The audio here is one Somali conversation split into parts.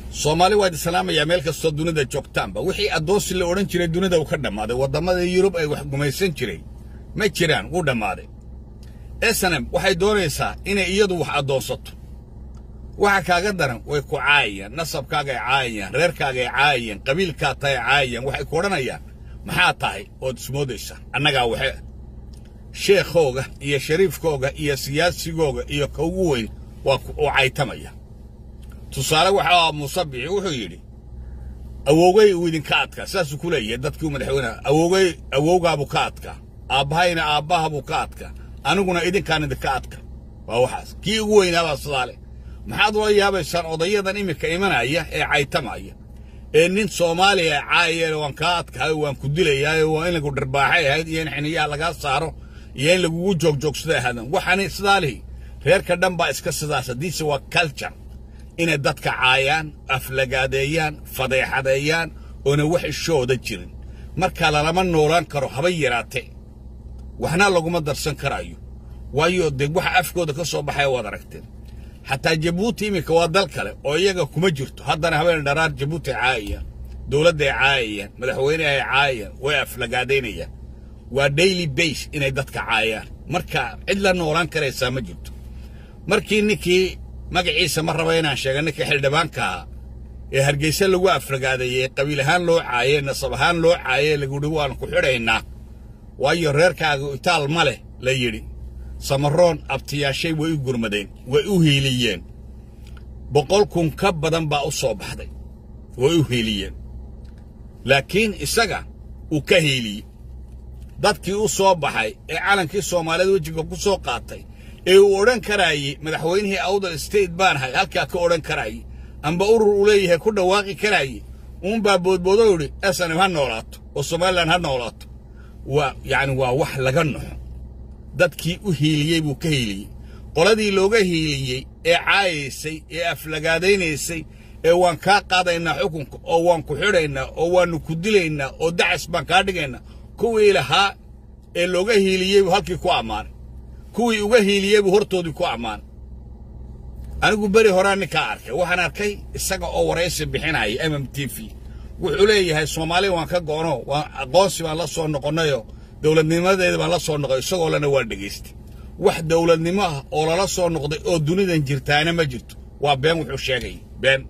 soomaali waa idin salaamayaa meel kastoo dunida joogtaanba wixii addoonsi la odhan jiray dunida uu ka dhammaaday waddamada yurub ay wax gumaysan jiray ma jiraan wuu dhammaaday esanem waxay doonaysaa inay iyadu wax addoonsato waxa kaaga daran way ku caayayaan nasabkaagay caayayaan reerkaagay caayayaan qabiilkaa tahay caayayaan waxay ku odhanayaan maxaa tahay ood ismoodaysaa annagaa waxe sheekhooga iyo shariifkooga iyo siyaasigooga iyo ka ugu weyn waa uu caytamaya tusaale waxaa muusabixi wuxuu yidhi awowgay uu idinka adkaa saasuu ku leeyahay dadkii madaxweyneha awowgay awowgaabuu ka adkaa aabbahayna aabbahabuu ka adkaa aniguna idinkaan idinka adka waa waxaas kii ugu weynaabaa sidaa leh maxaad ula yaabaysaan odayadan iminka imanaya ee caytamaya ee nin soomaaliya caayeen waan kaa adkahay waan ku dilayaayo waa in lagu dharbaaxay ahayd iyo in xiniyaha lagaa saaro iyo in lagugu joogjoogsada ahaadan waxaani sidaa lihi reerka dhan baa iska sidaas haddiise waa culture inay dadka caayaan aflagaadeeyaan fadeexadeeyaan oona wax ishooda jirin markaa lalama noolaan karo haba yaraate waxna laguma darsan karaayo waayo dee waxa afkooda ka soo baxaya waad aragteen xataa jabuuti iminka waa dal kale oo iyaga kuma jirto haddana habeen dharaar jabuuti caayayaan dowladday caayayaan madaxweynehay caayayaan way aflagaadaynayaan waa daily base inay dadka caayaan marka cid la noolaan karaysaa ma jirto markii ninkii magaciisa ma raba inaan sheega ninkii xildhibaanka ahaa ee hargeysa lagu aflagaadeeyey qabiil ahaan loo caayey nasab ahaan loo caayey laguhi waan ku xidhaynaa waayo reerkaaga itaal ma leh la yidhi samaroon abtiyaashay way u gurmadeen way u hiiliyeen boqol kun ka badan baa u soo baxday way u hiiliyeen laakiin isaga uu ka hiiliyey dadkii u soo baxay ee calankii soomaaliyeed wejiga ku soo qaatay ee uu odhan karaayey madaxweynihii awdal state baan ahay halkaa ka odhan karaayey amba urur uu leeyahay ku dhawaaqi karaayey uunbaa boodboodo yidhi esanim ha noolaato oo somalilan ha noolaato waa yacni waa wax laga naxo dadkii u hiiliyey buu ka hiiliyey qoladii looga hiiliyey ee caayaysay ee aflagaadaynaysay ee waan kaa qaadaynaa xukunka oo waan ku xidhaynaa oo waannu ku dilaynaa oo dacas baan kaa dhigaynaa kuwii lahaa ee looga hiiliyey buu halkii ku ammaanay kuwii uga hiiliyey buu hortoodii ku ammaanay anigu beri horaa ninkaa arkay waxaan arkay isaga oo waraysi bixinaya m m t v wuxuu leeyahay soomaaliya waan ka goono waan aqoonsi baan la soo noqonnayoo dowladnimadeeda baan la soo noqday isagoo lena waa dhegaystay wax dowladnimo ah oo lala soo noqday oo dunidan jirtaana ma jirto waa been wuxuu sheegayay been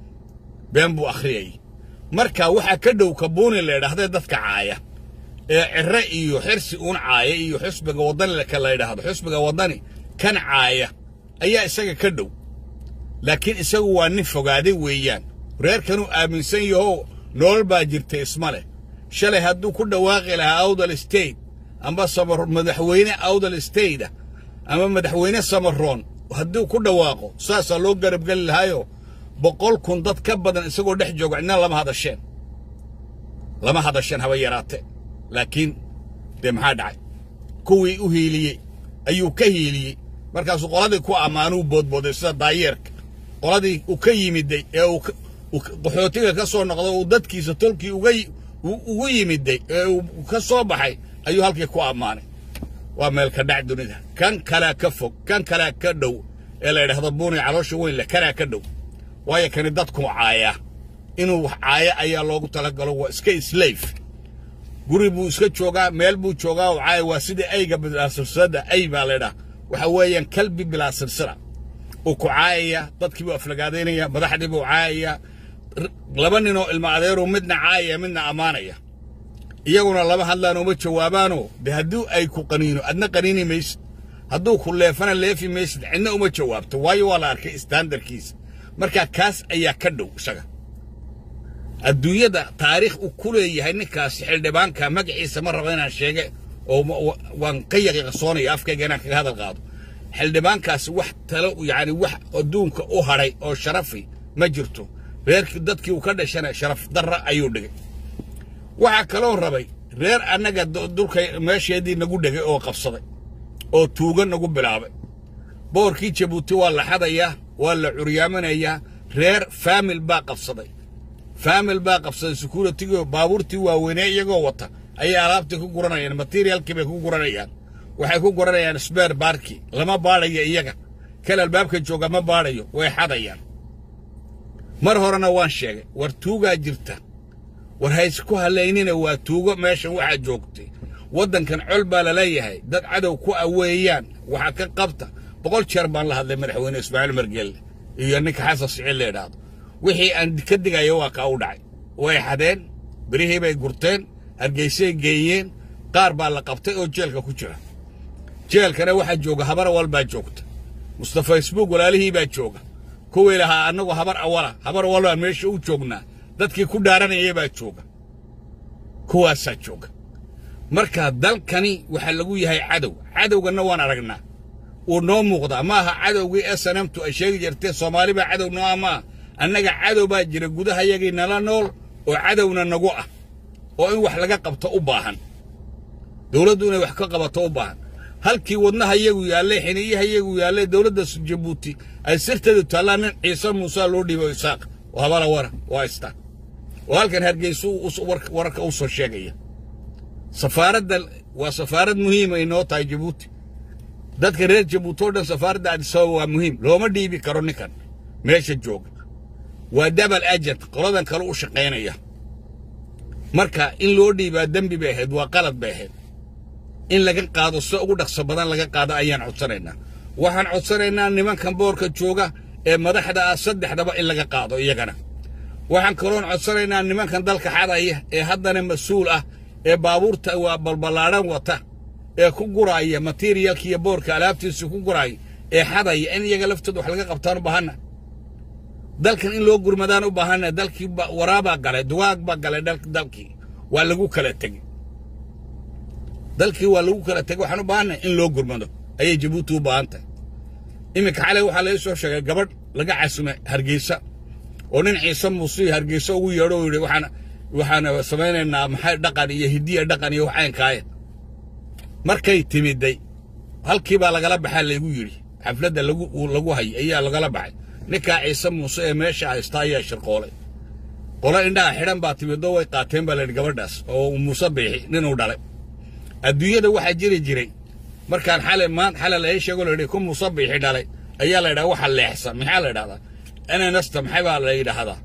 been buu akhriyayay marka waxaa ka dhow kabuuni la idhahdee dadka caaya ee cirre iyo xirsi uun caaya iyo xusbiga waddani ka la yidhaahdo xusbiga waddani kan caaya ayaa isaga ka dhow laakiin isagu waa nin fogaaday weeyaan reerkanuu aaminsan yahow nolol baa jirta isma leh shalay hadduu ku dhawaaqi lahaa awdal state amba samar madaxweyne awdal stateda ama madaxweyne samaroon hadduu ku dhawaaqo saasaa loo garabgeli lahaayoo boqol kun dad ka badan isagoo dhex jooga cidna lama hadasheen lama hadasheen haba yaraate laakiin dee maxaa dhacay kuwii u hiiliyey ayuu ka hiiliyey markaasuu qoladii ku ammaanuu boodbooday sida daayeerka qoladii uu ka yimiday ee uu qaxootiga ka soo noqday uu dadkiisa tolkii uga ugu yimiday ee uu ka soo baxay ayuu halkii ku ammaanay waa meelka dhac dunida kan kalea ka fog kan kalea ka dhow ee la yidhaahdo buuni caloosha weyn leh kanaa ka dhow waayo kani dadku caayaa inuu wax caaya ayaa loogu talagalo waa iska islayf guri buu iska joogaa meel buu joogaa oo caaya waa sidii ayga bilaa silsilada ay baa laydhaha waxa weeyaan kalbi bilaa silsila uu ku caayaya dadkii buu aflagaadaynaya madaxdii buu caayaya laba ninoo ilma adeeruu midna caayaya midna ammaanaya iyaguna lama hadlaan uma jawaabaanoo dee haddii ay ku qaniino adna qaniini maysid hadduu ku leefana leefi maysid cidna uma jawaabto waayo waa la arkay istaandarkiisa marka kaas ayaa ka dhow isaga adduunyada taariikh uu ku leeyahay ninkaasi xildhibaanka magaciisa ma rabo inaan sheege oo waan ka yaqiiqsoonaya afkayga inaan kaga hadal qaado xildhibaankaasi wax talo yacni wax adduunka u hadhay oo sharafi ma jirto reerkii dadkii uu ka dhashana sharaf darra ayuu dhigay waxaa kaloo rabay reer annaga dulka meesheedii nagu dhegay oo qabsaday oo tuuga nagu bilaabay boorkii jabuuti waa la xadayaa waa la curyaaminayaa reer faamil baa qabsaday faamil baa qabsaday securitigii baabuurtii waaweynee iyagoo wata ayay alaabtii ku guranayaan materialkii bay ku guranayaan waxay ku guranayaan sbeer baarkii lama baadhayo iyaga kal albaabka jooga ma baadhayo way xadayaan mar horena waan sheegay war tuugaa jirta war haysku halaynina waa tuugo meeshan waxaa joogtay waddankan col baa laleeyahay dad cadow ku aweeyaan waxaa ka qabta boqol jeer baan la hadlay madaxweyne ismaaciil margeelle iyo ninka xasan siciid la idhaahdo wixii aan ka digayo waa kaa u dhacay way xadeen berihii bay gurteen hargeysay geeyeen qaar baa la qabtay oo jeelka ku jira jeelkana waxaa jooga habar awal baa joogta musta facebook walaalihii baa jooga kuwii lahaa annagu habar awala habar awal baan meesha u joognaa dadkii ku dhaaranayay baa jooga kuwaasaa jooga marka dalkani waxaa lagu yahay cadow cadowganna waan aragnaa wuu noo muuqdaa ma aha cadowgii snmtu ay sheegi jirtee soomaali baa cadow noo ah maaha annaga cadow baa jira gudahayagii nala nool oo cadowna nagu ah oo in wax laga qabto u baahan dowladdu inay wax ka qabato u baahan halkii wadnaha iyagu yaallay xiniyaha iyagu yaallay dowladda jabuuti ay sirteedu taallaa nin ciise muuse loo dhiibo isaaq oo habala wara oo haystaan oo halkan hargeysu wararka u soo sheegaya safaaradda waa safaarad muhiima inoo tahay jabuuti dadka reer jabuuti oo dhan safaaradda adisababa waa muhiim looma dhiibi karo ninkan meesha jooga waa dabal agent qoladan kale u shaqaynaya marka in loo dhiibaa dembi bay ahayd waa qalad bay ahayd in laga qaado si ugu dhaqso badan laga qaado ayaan codsanaynaa waxaan codsanaynaa nimankan boorka jooga ee madaxda ah saddexdaba in laga qaado iyagana waxaan kaloon codsanaynaa nimankan dalka xadaya ee haddana mas-uul ah ee baabuurta waa balballaadhan wata ee ku guraaya materialka iyo boorka alaabtiisa ku guraaya ee xadaya in iyaga laftooda wax laga qabtaan u baahanna dalkan in loo gurmadaan u baahanna dalkii waraabaa galay dugaag baa galay dalkii waa lagu kala tegey dalkii waa lagu kala tegey waxaan u baahannahay in loo gurmado ayay jabuuti u baahan tahay iminka xalay waxaa laga soo sheegay gabadh laga casumay hargeysa oo nin ciise muuse hargeysa ugu yeedho oo yidhi waxaan waxaan samaynaynaa maxay dhaqan iyo hidiya dhaqan iyo waxaynkaaya markay timiday halkii baa lagala baxaa laygu yidhi xafladda lagu lagu hayay ayaa lagala baxay ninkaa ciise muuse ee meesha haysta ayaa shirqoolay qolo indhaha xidhan baa timidoo way qaateen baa layidhi gabadhaas oo muuse biixi ninuu dhalay adduunyada waxaa jiri jiray markaan xalay maan xalay laga sheego la yidhi ku muuse biixi dhalay ayaa la yidhaha waxa leexsan maxaa la yidhahdaa enanasta maxay baa la yidhaahdaa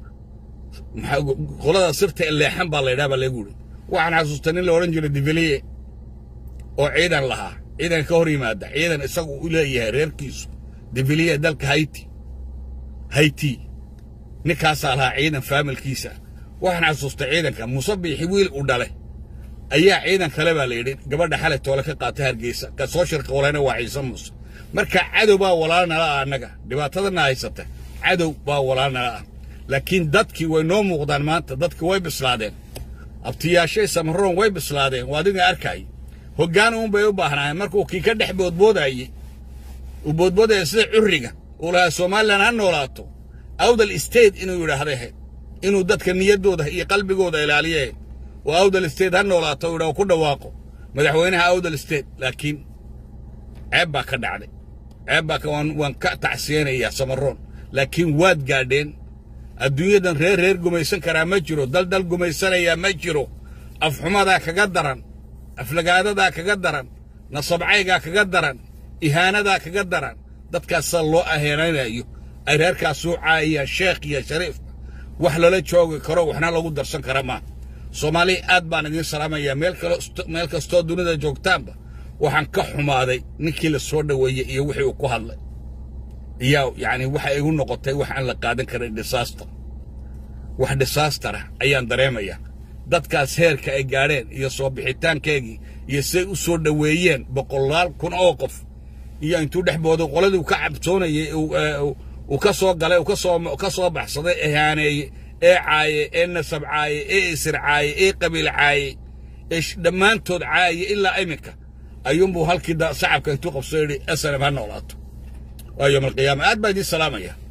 qolada sirta ee leexan baa la yidhaha baa lagu yidhi waxaan xasuustay nin la odhan jiray diviliye oo ciidan lahaa ciidan ka hor yimaada ciidan isagu u leeyahay reerkiisu diviliye dalka hayti hayti ninkaasaa lahaa ciidan faamilkiisa waxaan xasuustay ciidanka muuse biixi wiil u dhale ayaa ciidan kale baa la yidhi gabadha xalay toole ka qaatay hargeysa ka soo shirqoolayna waa ciise muuse marka cadow baa walaal nala ah annaga dhibaatadana haysata cadow baa walaal nala ah laakiin dadkii way noo muuqdaan maanta dadkii way bislaadeen abtiyaashay samaroon way bislaadeen waa adiga arkay hoggaan uun bay u baahnaayeen markuu kii ka dhex boodboodayey uu boodboodaya sida curriga uu lahaa somalilan ha noolaato awdal state inuu yidhaahday ahayd inuu dadka niyaddooda iyo qalbigooda ilaaliye oo awdal state ha noolaato uu yidhaho ku dhawaaqo madaxweynaha awdal state laakiin ceeb baa ka dhacday ceeb baa waan ka tacsiyeynayaa samaroon laakiin waad gaadheen adduunyadan reer reer gumaysan karaa ma jiro dal dal gumaysanayaa ma jiro afxumadaa kaga daran aflagaadadaa kaga daran nasabcaygaa kaga daran ihaanadaa kaga daran dadkaasaa loo aheenaynayo ay reerkaasuu caayayaan sheekh iyo shariif wax lala joogi karo waxna lagu darsan kara maaha soomaaliya aad baan idiin salaamayaa meel kastoo dunida joogtaanba waxaan ka xumaaday ninkii la soo dhoweeyey iyo wixii uu ku hadlay iyaa yacni waxa igu noqotay wax aan la qaadan karin disaster wax disaastara ayaan dareemayaa dadkaas heerka ay gaadheen iyo soo bixitaankeegii iyo siday u soo dhoweeyeen boqolaal kun oo qof iyo intuu dhex booday qoladii uu ka cabsoonayey uu ka soo galay uu kasoo ka soo baxsaday ehaaneeye ee caaye ee nasab caaye ee isir caaye ee qabiil caaye ee dhammaantood caaye ilaa iminka ayuunbuu halkii sacabka intuu qabso yidhi asalam ha noolaato waa yowm alqiyaama aad baa idiin salaamaya